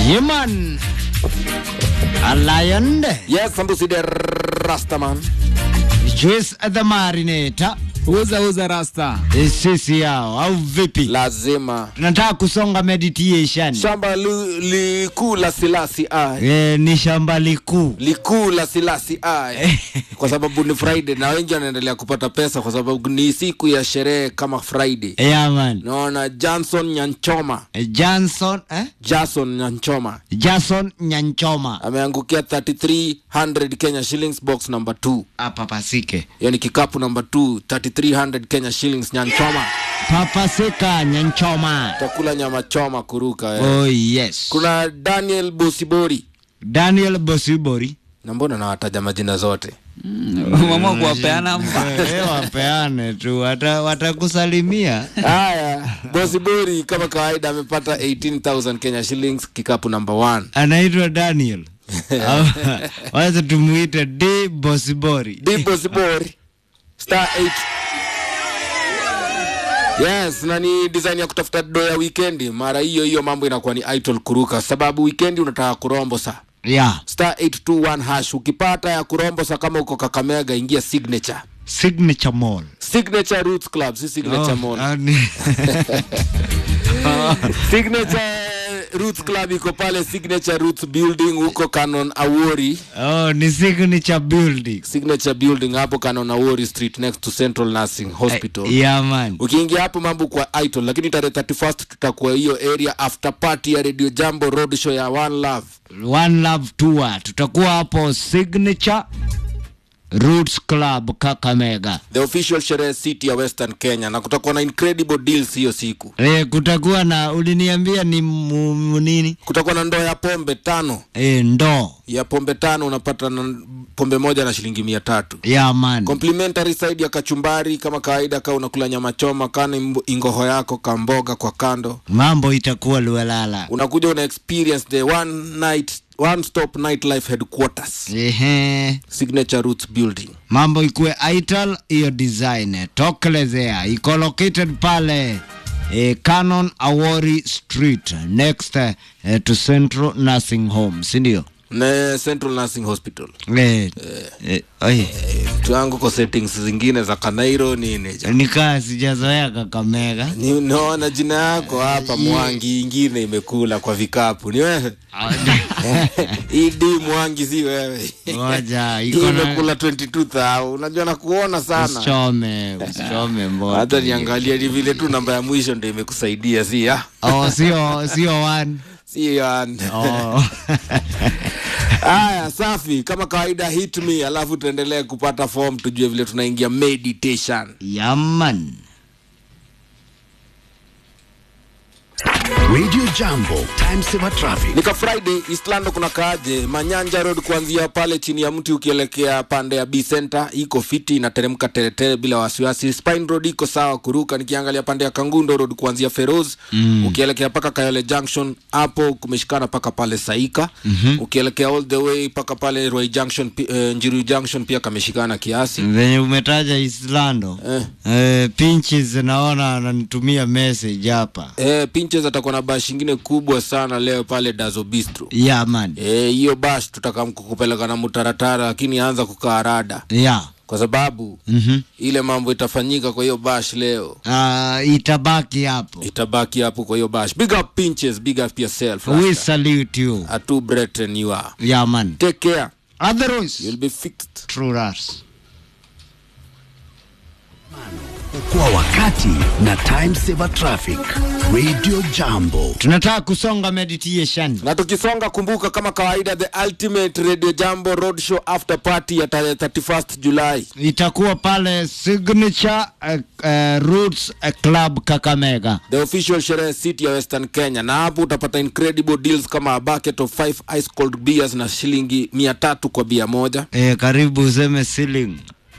Yeman. A lion. Yes, Sambusi the Rastaman. Juice the marinator. uza uza rasta Eh, Sisi yao au vipi? Lazima. Tunataka kusonga meditation. Shamba li- likuu la Silasi ai. Eh, ni shamba likuu. Likuu la Silasi ai. Kwa sababu ni Friday na wengi wanaendelea kupata pesa kwa sababu ni siku ya sherehe kama Friday. Yeah, man. Naona Johnson Nyanchoma, Eh, Johnson, eh? Jason Nyanchoma Jason Nyanchoma. ameangukia 3300 Kenya shillings box number 2. Hapa pasike. Hiyo ni kikapu number 2, 3300 Kenya shillings Nyanchoma. Papasika Nyanchoma. Takula nyama choma kuruka eh. Oh, yes. Kuna Daniel Bosibori. Daniel Bosibori. Na mbona nawataja majina zote? mama kuwapeana mba Eh, wapeane tu wata- watakusalimia Haya, Bosibori kama kawaida amepata 18000 Kenya shillings kikapu number 1. anaitwa Daniel Au- wacha tumuite D Bosibori D Bosibori star 8 Yes, na ni design ya kutafuta do ya weekendi. Mara hiyo hiyo mambo inakuwa ni idol kuruka, sababu weekendi unataka kurombosa yeah. star 821 hash. Ukipata ya kurombosa kama uko Kakamega, ingia signature Signature Mall signature roots club, si signature Oh, mall. ah, ni- signature roots club iko pale signature roots building huko Canon Awori oh, ni signature building signature building hapo Canon Awori street next to Central Nursing Hospital. yeah man ukiingia hapo mambo kwa idol lakini tarehe 31st tutakuwa hiyo area after party ya radio jambo road show ya one love one love tour tutakuwa hapo signature Roots Club Kakamega the official sherehe city ya western kenya na kutakuwa na incredible deals hiyo siku e, kutakuwa na uliniambia ni mu, mu nini kutakuwa na ndoo ya pombe tano e, ndoo ya pombe tano unapata na pombe moja na shilingi mia tatu yeah man complimentary side ya kachumbari kama kawaida kaa unakula nyama choma kana imbo- ingoho yako kamboga kwa kando mambo itakuwa luelala unakuja una experience the one night one stop nightlife headquarters ehe signature roots building mambo ikuwe ital hiyo design tokelezea iko located pale eh, canon awori street next eh, to central nursing home sindio na central nursing hospital eh, eh, oi, mtu wangu kwa settings zingine za kanairo nini ja- nikaa sijazoea kakamega Ni- naona jina yako hapa mwangi ingine imekula kwa vikapu ni wewe idi mwangi si wewe moja Hii iko na imekula 22000 unajua na kuona sana usichome usichome mboto hata niangalia ni vile tu namba ya mwisho ndio imekusaidia si ya oh, sio sio one si ya oh. haya safi kama kawaida hit me alafu tuendelee kupata form tujue vile tunaingia meditation yaman Radio Jambo, time saver traffic. nika friday eastlando kuna kaaje manyanja road kuanzia pale chini ya mti ukielekea pande ya b center iko fiti inateremka teretere bila wasiwasi spine road iko sawa kuruka nikiangalia pande ya kangundo road kuanzia feroz mm. ukielekea paka kayole junction hapo kumeshikana paka pale saika mm-hmm. ukielekea all the way paka pale Ruai junction pi- eh, njiru junction pia kameshikana kiasi venye umetaja islando Eh. eh, pinches naona ananitumia message hapa Eh, pinches atakuwa na bash ingine kubwa sana leo pale dazo bistro ya man Eh, hiyo bash tutakamkukupeleka na mutaratara lakini anza kukaa rada ya kwa sababu mm-hmm. ile mambo itafanyika kwa hiyo bash leo uh, itabaki hapo itabaki hapo kwa hiyo bash big up pinches big up yourself we Rasta. salute you atu brethren you are ya man take care otherwise you'll be fixed true us Kwa wakati na time saver traffic. Radio Jambo. tunataka kusonga meditation na tukisonga kumbuka kama kawaida the ultimate radio jambo road show after party ya tarehe 31st julai itakuwa pale signature uh, uh, roots uh, club kakamega the official sherehe city ya western kenya na hapo utapata incredible deals kama a bucket of 5 ice cold beers na shilingi mia tatu kwa bia moja e, karibu useme ceiling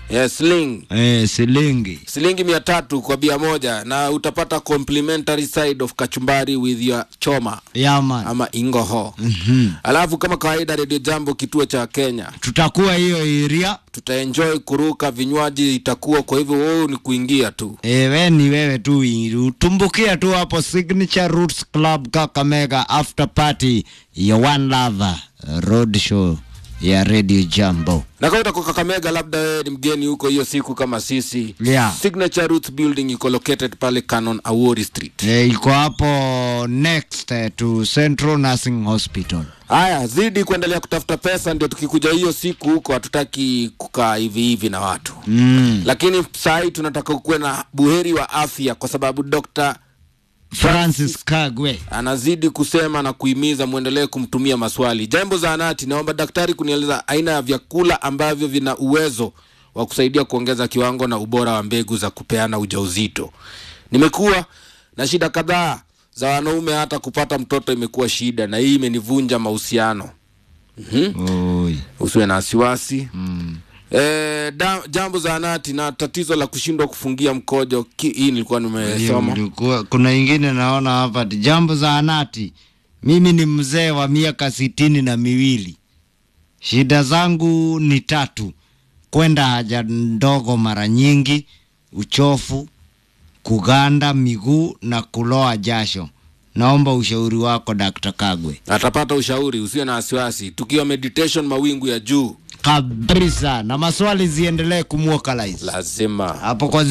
yes, sling eh, silingi shilingi mia tatu kwa bia moja na utapata complimentary side of kachumbari with your choma yaman ama ingoho mm-hmm. alafu kama kawaida redio jambo kituo cha kenya tutakuwa hiyo iria tutaenjoy kuruka vinywaji itakuwa kwa hivyo wewe ni kuingia tu e, we ni wewe tu Iru. tumbukia tu hapo signature roots club kakamega after party ya one love road show ya radio jambo na kama utakuwa kakamega labda wewe ni mgeni huko hiyo siku kama sisi Yeah. signature roots building iko located pale canon awori street e, iko hapo next eh, to central nursing hospital haya zidi kuendelea kutafuta pesa ndio tukikuja hiyo siku huko hatutaki kukaa hivi hivi na watu mm. lakini saa hii tunataka kuwe na buheri wa afya kwa sababu dokta francis kagwe anazidi kusema na kuhimiza mwendelee kumtumia maswali jambo zaanati naomba daktari kunieleza aina ya vyakula ambavyo vina uwezo wa kusaidia kuongeza kiwango na ubora wa mbegu za kupeana ujauzito nimekuwa na shida kadhaa za wanaume hata kupata mtoto imekuwa shida na hii imenivunja mahusiano mm-hmm. Oi. usiwe na wasiwasi mm. E, da, jambo zaanati na tatizo la kushindwa kufungia mkojo ki, hii nilikuwa Hiyo nimesoma mlikuwa- kuna ingine naona hapa ati jambo za anati mimi ni mzee wa miaka sitini na miwili shida zangu ni tatu kwenda haja ndogo mara nyingi uchofu kuganda miguu na kuloa jasho naomba ushauri wako dr kagwe atapata ushauri usiwe na wasiwasi tukiwa meditation mawingu ya juu kabisa na maswali ziendelee kumwokalize lazima hapo kwa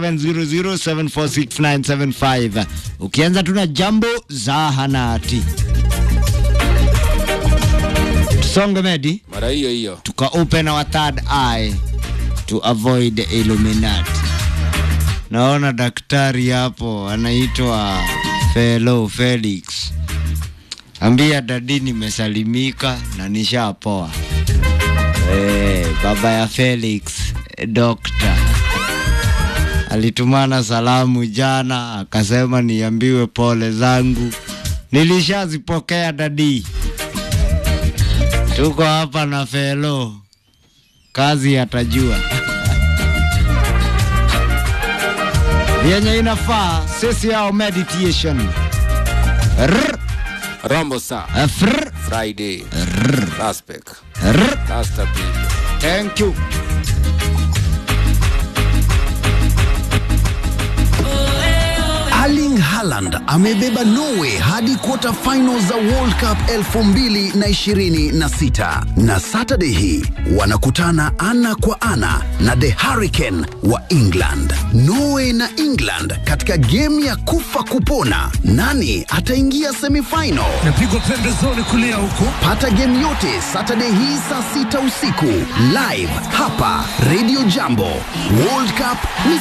0700746975 ukianza tuna jambo za hanati tusonge medi mara hiyo hiyo tuka open our third eye to avoid the illuminati naona daktari hapo anaitwa felo felix ambia dadi nimesalimika na nishapoa Eh, baba ya Felix eh, dokta alitumana salamu jana, akasema niambiwe pole zangu, nilishazipokea dadi. Tuko hapa na Felo, kazi atajua yenye inafaa sisi yao meditation Rrr, rombo sa eh, frr, friday Raspek. rrr. Rasta people. Thank you. Erling Haaland amebeba Norway hadi quarter final za World Cup 2026 na Saturday hii wanakutana ana kwa ana na The Hurricane wa England. Norway na England katika game ya kufa kupona, nani ataingia semifinal? napigwa pembezoni kulia huko Pata game yote Saturday hii saa sita usiku live hapa Radio Jambo. World Cup ni